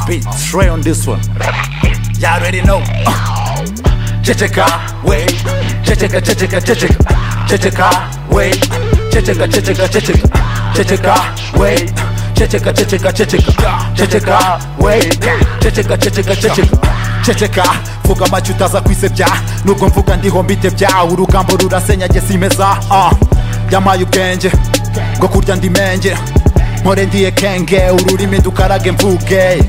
beat, Trey on this one. Y'all already know. Chichika, wait. Chichika, chichika, chichika. Chichika, wait. Chichika, chichika, chichika. Chichika, wait. Chichika, chichika, chichika. Chichika, wait. Chichika, chichika, chichika. ceceka vuga amacyo utaza kwisebya nubwo mvuga ndiho mbitebya urugambo rurasenyage simeza ah, yamaye ubwenge ngo kurya ndi menge mpore ndiye kenge ururimi dukarage mvuge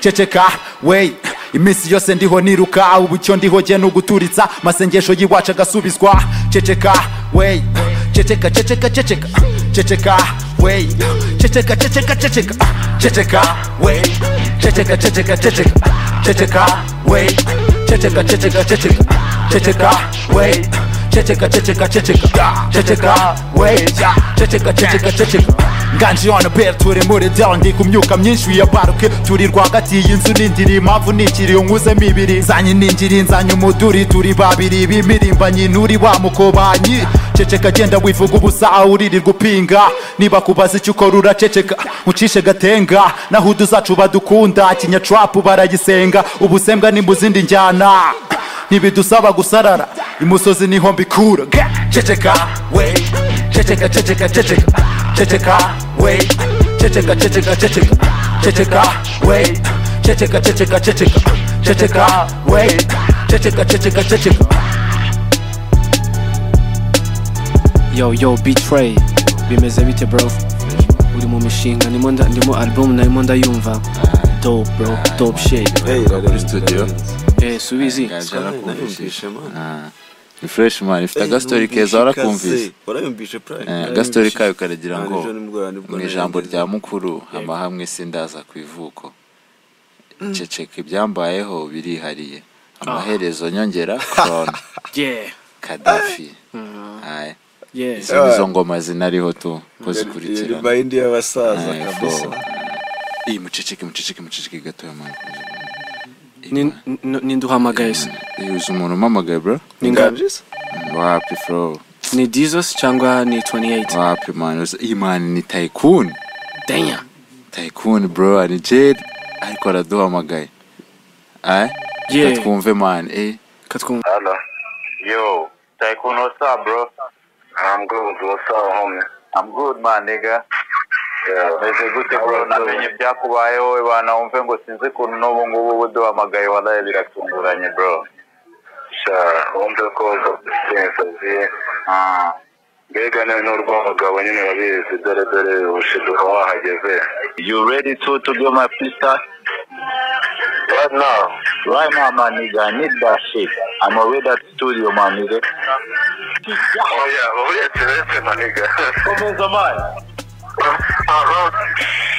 ceceka wey iminsi yose ndiho niruka ubu icyo ndiho jye ni uguturitsa masengesho y'iwacu agasubizwa ceceka wey ceceka ceceka ceceka ceceka wey ceceka ceceka ceceka ceceka wey ceceka ceceka ceceka ceceka wey ceceka ceceka ceceka ceceka wey ceceka ceceka ceceka ceceka wey ceceka ceceka ceceka nganji on bear turi muri down ndi kumyuka myinshi wiyabaruke turi rwagati y'inzu nindiri impamvu nikiriyo nkuze ibiri zanyi ningiri nzanye umuduri turi babiri b'imirimbanyi nuri wa mukobanyi ceceka genda wivuga ubusa uririrwa upinga niba kubaza icyo ukora uraceceka ucishe gatenga naho uduzacu badukunda kinyacurapu baragisenga ubusembwa ni mu zindi njyana ntibidusaba gusarara imusozi niho mbikura ceceka we ceceka ceceka ceceka ceceka we ceceka ceceka ceceka ceceka we ceceka ceceka ceceka ceceka we ceceka ceceka ceceka yo yo betray bimeze bite bro uri mu mishinga ndimo nda- ndimo album narimo ndayumva dope bro dope shit muri studio eh subizi narakumvise ni fresh man ifite agastori keza warakumvise warayumvise prime Eh, agastori kayo karagira ngo Ah, ejo nimugoroba nibwo mu nari ijambo ngeze. rya mukuru amahamwe sindaza ku ivuko ceceka ibyambayeho birihariye amaherezo nyongera korona yeah kadafi aya yeah izo nizo ngoma zinariho tu ko Iyo zikurikirana ribayindi y'abasaza Aya, kabisa fo. iyi muceceke muceceke muceceke gatoya mwana Ni- ni- ninduhamagaye se iyi uzi umuntu umamagaye bro ni ngapi Nganjisa? wapi flow ni dizos cyangwa ni 28 wapi mani uzi- iyi mani ni tycoon damn tycoon bro ari jade ariko araduhamagaye aya Yeah. twumve mani eh katwumva Hello. Yo, Tycoon, what's up, bro? I'm good. What's up, homie? I'm good, man, nigga. meze gute bro namenye ibyakubayeho we bana wumve ngo sinzi ukuntu n'ubu ngubu buduhamagaye walaye biratunguranye bro sha wumve ko sensaziye mbega nawe n'urw'umugabo nyine wabizi dore dore ushiduka wahageze you ready to to go my sister Right now. Right now, my nigga. I need that shit. I'm away that studio, my nigga. Oh, yeah. Over there, Teresa, my nigga. Come on, man. aha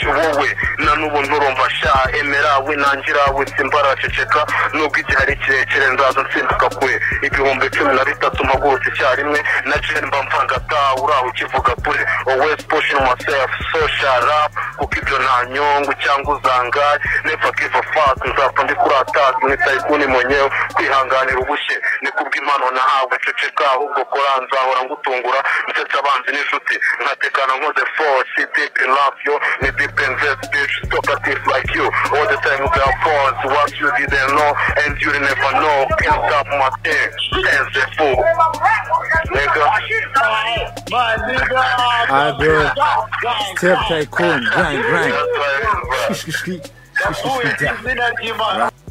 wowe na n'ubu nturumva sha emera we nangira we simbaraceceka nubwo igihe ari kirekire nzaza nsimbuka kwe ibihumbi cumi na bitatu mpagurutse icyarimwe na jen mba mvanga ta uraho ukivuga kure always pushing myself social rap kuko ibyo nta nyungu cyangwa uzangaye never give a fuck nzapfa ndi kuratazi nk'itayikuni monyewe kwihanganira ubushye ni kubw'impano nahawe ceceka ahubwo kora nzahora ngutungura nsetse abanzi n'inshuti nkatekana nkoze force deep in love yo ni deep in this bitch talkative like you all the time we are false what you didn't know and you never know can't stop my thing as a fool nigga my nigga I bro step tycoon grind grind That's right, bro. Shkishki, shkishki, shkishki, da. izina ry'imana